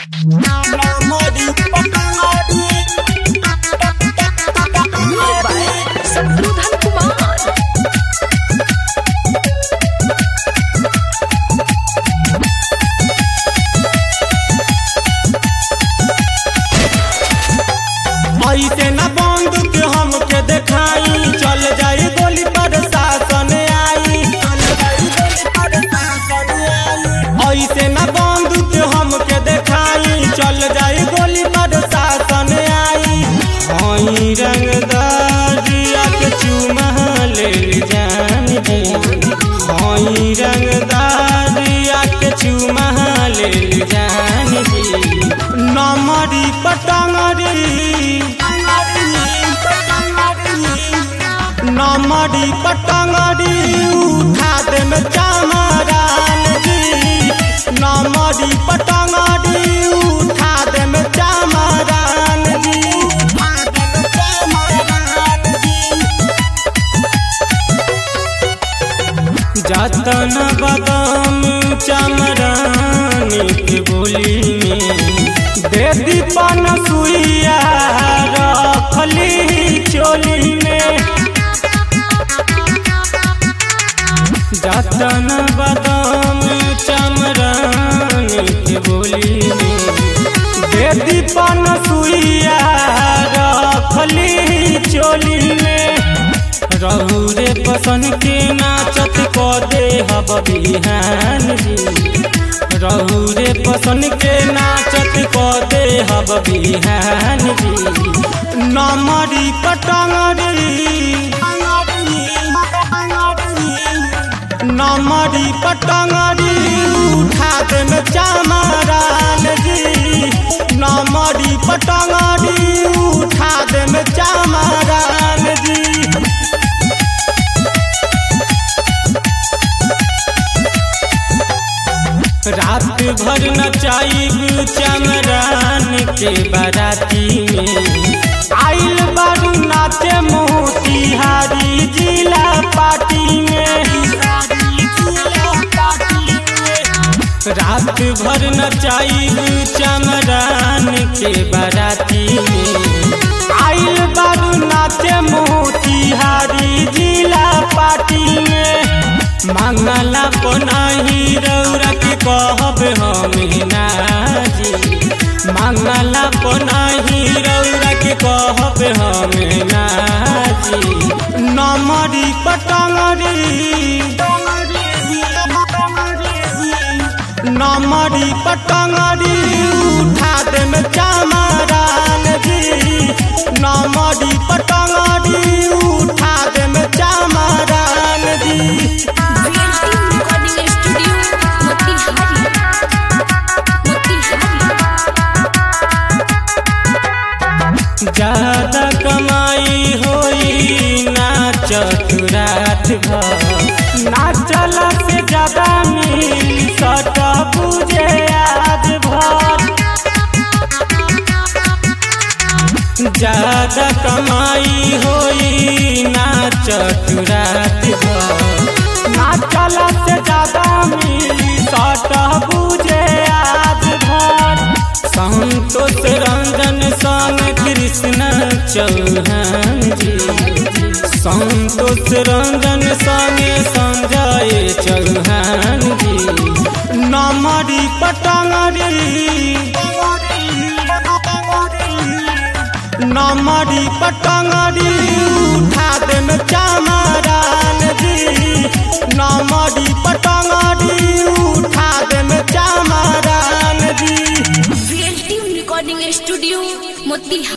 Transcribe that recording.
शत्रुघ्न कुमार ऐसे न बंदूक हमके देखाई चल जाई गोली पर शासन आई ऐसे न बंदूक हमके देखाई चल जाई गोली पर शासन आई हई रंगदारिया के चुमा ले जान दी हई रंगदारिया के चुमा ले जान दी नमरी पटंगरी नमरी पटंगरी उठा दे में चामरान जी नमरी पटंगरी उठा दे में चामरान जी जतन बदम चमरानी के बोली में दे दीपन सुइया रखली चोली में जतन बदम चमरानी के बोली में दे दीपन सुइया रखली चोली में रहू रे पसन के नाचत क दे हब बिहान जी रहू रे पसन के नाचत क दे हब बिहान जी नमरी पटंगरी नमरी पटंगरी उठा दे में चामरान जी नमरी पटंगरी उठा दे में चामरान जी रात भर नचाइब चमरान के बाराती में आइल बारू नाचे मोतिहारी जिला पार्टी में रात भर नचाइब चमरान के बाराती में आइल बारू नाचे मोतिहारी जिला पार्टी में मंगला पनाही रौरा के कहब हम नाजी मंगला पनाही रौरा के कहब हम नाजी नमरी पटंगरी नमरी पटंगरी उठा दे में चामरान जी नमरी पटंगरी उठा दे में चामरान जी VLT recording studio Motihari Motihari ज्यादा कमाई होई नाचत रात भर नाचल से ज्यादा मिल सट बुझे आज भर ज्यादा कमाई होई नाचत रात भर नाचल से ज्यादा मिल सट बुझे आज भर संतोष रंजन संग कृष्ण चौहान जी संतोष रंजन संगे संजय चौहान जी नमरी पटंगरी नमरी पटंगरी उठा दे में चामरान जी नमरी पटंगरी उठा दे में चामरान जी VLT रिकॉर्डिंग स्टूडियो मोतिहारी